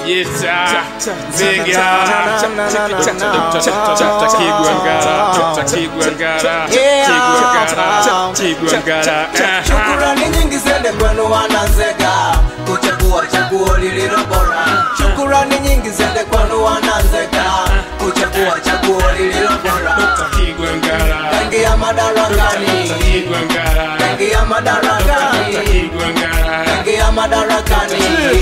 Yeta Nzega Dr. Kigwangara Dr. Kigwangara Kigwangara Kigwangara Shukurani nyingi zende kwenu wananzega kuchagua chaguo lililo bora. Shukurani nyingi zende kwenu wananzega kuchagua chaguo lililo bora. Kigwangara Kaingia madarakani, Kigwangara kaingia madarakani, Kigwangara kaingia madarakani,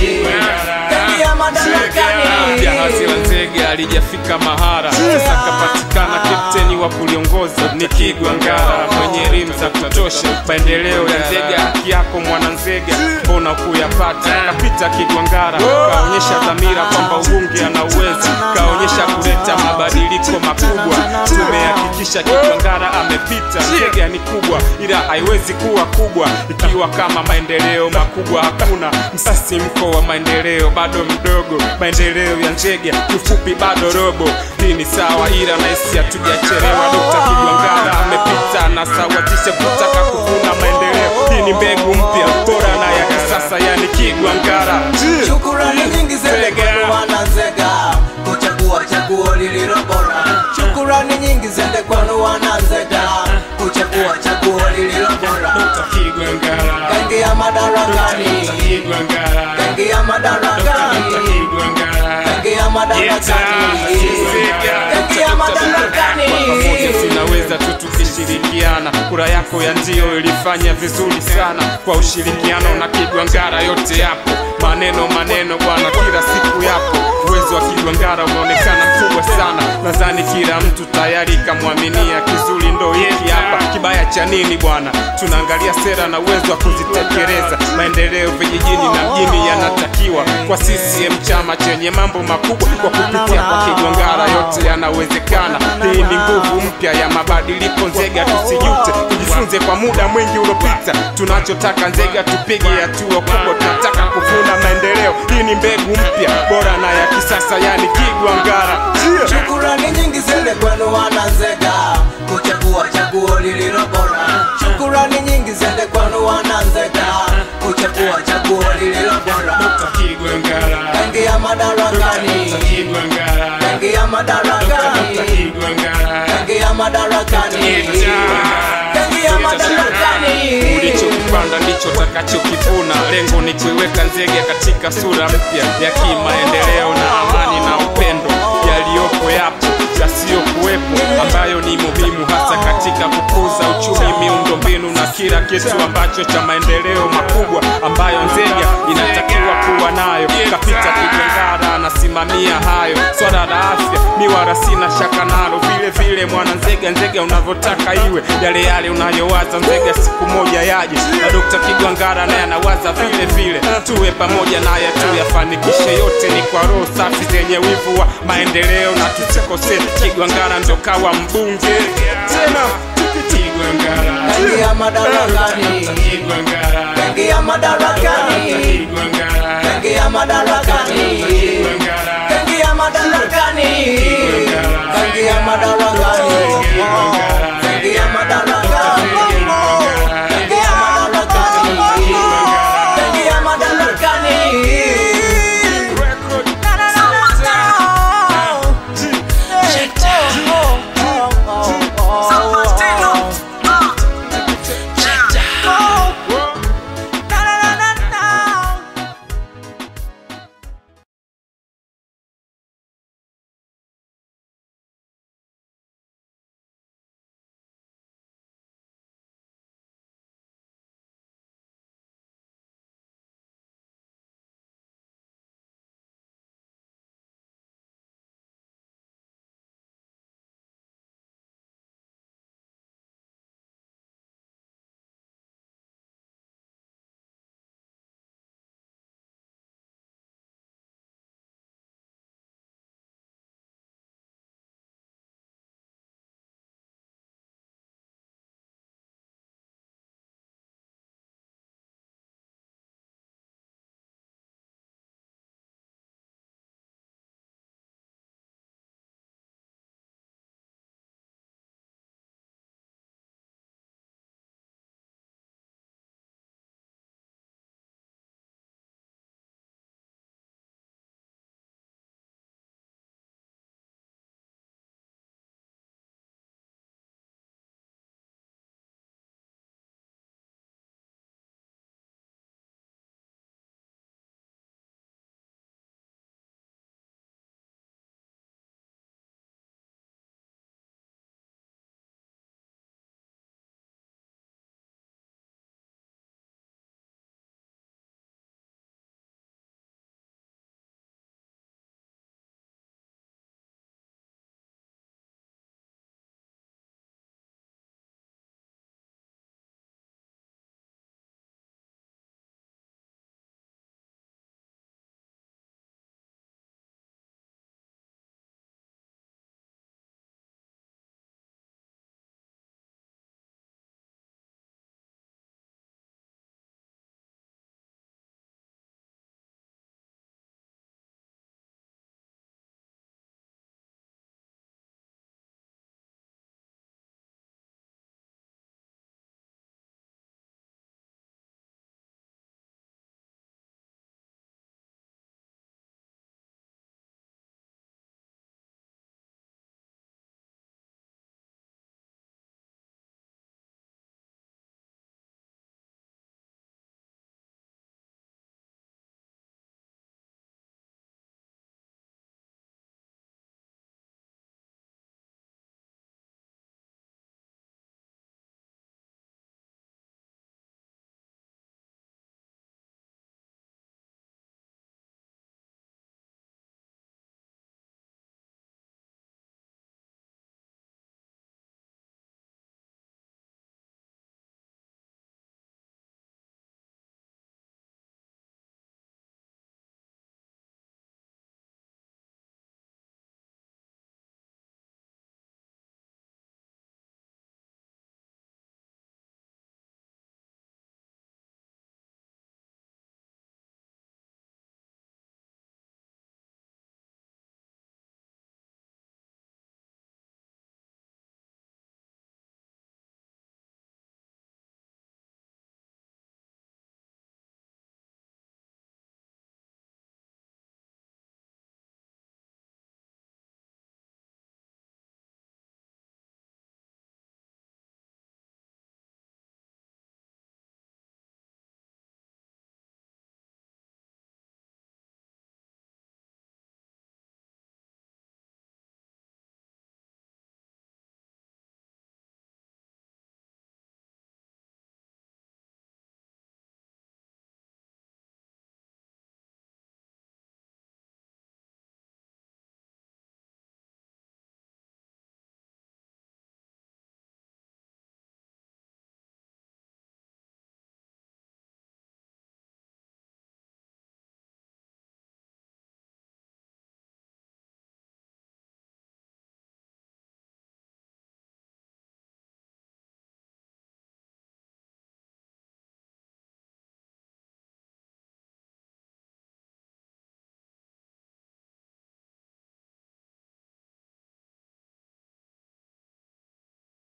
kaingia madarakani. Jahazi la Nzega alijafika mahara, sasa kapatikana kapteni wa kuliongoza ni Kigwangara, mwenye elimu za kutosha. Maendeleo ya Nzega haki yako mwana Nzega, mbona kuyapata? Kapita Kigwangara, kaonyesha dhamira kwamba ubunge ana uwezo, kaonyesha kuleta mabadiliko makubwa. Tumehakikisha Kigwangara amepita. Nzega ni kubwa, ila haiwezi kuwa kubwa ikiwa kama maendeleo makubwa hakuna. Msisimko wa maendeleo bado mdogo, maendeleo ya Nzega kifupi bado robo. Hii ni sawa, ila naisi hatujachelewa. Dr. Kigwangara amepita na sawatisha kutaka kuvuna maendeleo. Hii ni mbegu mpya bora na ya kisasa, yani Kigwangara. Shukurani nyingi zende kwenu wananzega kuchagua chaguo lililo bora. Shukurani nyingi zende kwenu wananzega kuchagua chaguo lililo bora. Kigwangara, Kaingia madarakani, Kigwangara, kaingia madarakani, Kigwangara. kaingia madarakani, kaingia madarakani. pamoja tunaweza tu tukishirikiana. Kura yako ya ndio ilifanya vizuri sana kwa ushirikiano na Kigwangara, yote yapo maneno maneno bwana, kila siku yapo. Uwezo wa Kigwangara umeonekana mkubwa sana, nadhani kila mtu tayari kamwaminia. Kizuri ndo hiki hapa, kibaya cha nini bwana? Tunaangalia sera na uwezo wa kuzitekeleza. Maendeleo vijijini na mjini yanatakiwa kwa CCM, chama chenye mambo makubwa. Kwa kupitia kwa Kigwangara yote yanawezekana. Hii ni nguvu mpya ya mabadiliko. Nzega tusijute, tujifunze kwa muda mwingi uliopita. Tunachotaka Nzega tupige hatua kubwa, tunataka kuvuna maendeleo. Hii ni mbegu mpya bora na ya kisasa, yani Kigwangara. Shukurani nyingi zende kwenu wananzega kuchagua chaguo lililo bora. Shukurani nyingi zende kwenu wananzega kuchagua chaguo lililo bora. Kigwangara, Kaingia madarakani, Kigwangara, kaingia madarakani, Kigwangara. kaingia madarakani, kaingia madarakani. Ulichokipanda ndicho utakachokivuna. Lengo ni kuiweka Nzega katika sura mpya ya kimaendeleo na amani na upendo. Yaliyopo yapo, yasiyokuwepo ambayo ni muhimu hasa katika kukuza uchumi, miundombinu na kila kitu ambacho cha maendeleo makubwa ambayo Nzega inatakiwa kuwa nayo. Kapita Kigwangara anasimamia hayo. Swala la afya mi wala sina shaka nalo, vile vile mwana Nzega, Nzega unavyotaka iwe, yale yale unayowaza Nzega siku moja yaje, na Dr. Kigwangara naye anawaza vile vile, tuwe pamoja naye tuyafanikishe yote, ni kwa roho safi zenye wivu wa maendeleo, na tusikose Kigwangara ndo kawa mbunge tena Kigwangara, Kaingia madarakani, Kigwangara, kaingia madarakani, Kigwangara, kaingia madarakani, Kigwangara. kaingia madarakani, kaingia madarakani.